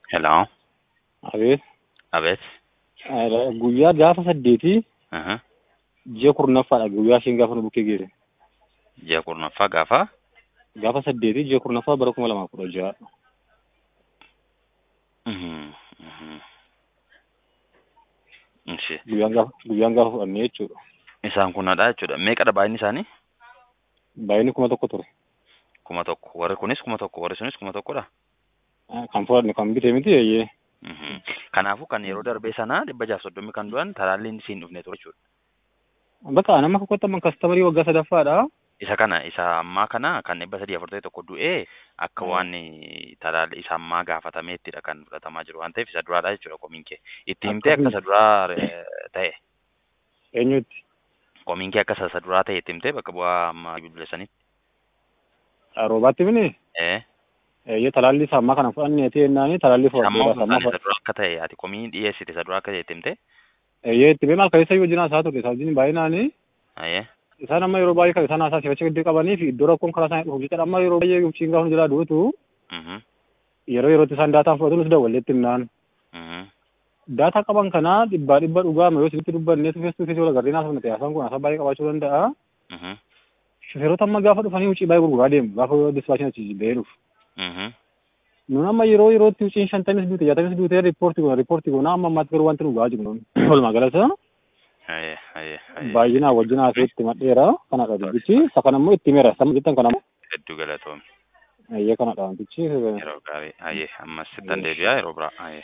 Hello. Abeet. Abeet. Guyyaa gaafa saddeetii Aha. ji'a kurnaffaadha guyyaa isheen gaafa nu bukkee geesse. Ji'a kurnaffaa gaafa Gaafa saddeetii ji'a kurnaffaa bara kuma lamaa kudha ja'a. Mhm, mhm. Ishi. Guyyaan gaafa guyyaan gaafa fudhannee jechuudha. Isaan kunadha jechuudha. Meeqadha baay'inni isaanii? Baay'inni kuma tokko ture. Kuma tokko. Warri kunis kuma tokko. Warri sunis kuma tokkodha. Kan fudhanne kan bitee miti eeyyee. Mhm. Kanaafuu kan yeroo darbee sana dhibba jaaf soddomii kan du'an talaalliin siin dhufne ture jechuudha. Bakka nama kakkottaman kastamarii waggaa sadaffaadha. Isa kana isa ammaa kana kan dhibba sadii afurtamii tokko du'ee akka Mm. waan talaalli isa ammaa gaafatameettidha kan fudhatamaa jiru waan ta'eef isa duraadha jechuudha komiin kee. Itti himtee akka isa duraa eh, ta'e. Eenyutti? Komiin kee akka isa isa duraa ta'e itti himtee bakka bu'aa amma bilbileessanitti. Roobaatti bine Eh. eeyyee talaalli isaa ammaa kana fudhanneeti jennaani talaalli Amma fudhadheera. osoo Amma isa dura akka ta'e ati komii dhiyeessite isa dura akka ta'e itti himtee. eeyyee itti beemal kan isa wajjin haasaa ture. Isa wajjin baay'inaani Ayyee. isaan amma yeroo baay'ee kan isaan haasaa sifacha gidduu qabanii fi iddoo rakkoon karaa isaanii dhufu jechuudha. Amma yeroo baay'ee guchiin gaafa nu jalaa duutu Mhm. yeroo yerootti isaan daataan fudhatu nus dawwalleetti himnaan. Mhm. daataa qaban kana dhibbaa dhibba dhugaama yoo sirriitti dubbanne fees tu fees wal agarreen haasofne haasaan kun haasaa baay'ee qabaachuu danda'a. Mhm. Shufeerota amma gaafa dhufanii wucii baay'ee gurguraa deemu gaafa dispaashin achi ba'ee dhufu. Mhm. Nun amma yeroo yerootti wuciin shantamis duute jaatamis duute riippoortii goona riippoortii goona amma ammaatti garuu wanti nu gahaa jiru nun walumaa galata Ayyee. Ayyee. Ayyee. baay'inaa wajjin haasee itti madheera kanadha dubbichi isa kana immoo itti meera sama jettan kana Hedduu galatoomi. eeyyee kanadha wantichi Yeroo gaarii. Ayyee. Ammas sittan deebi'aa yeroo biraa. Ayyee.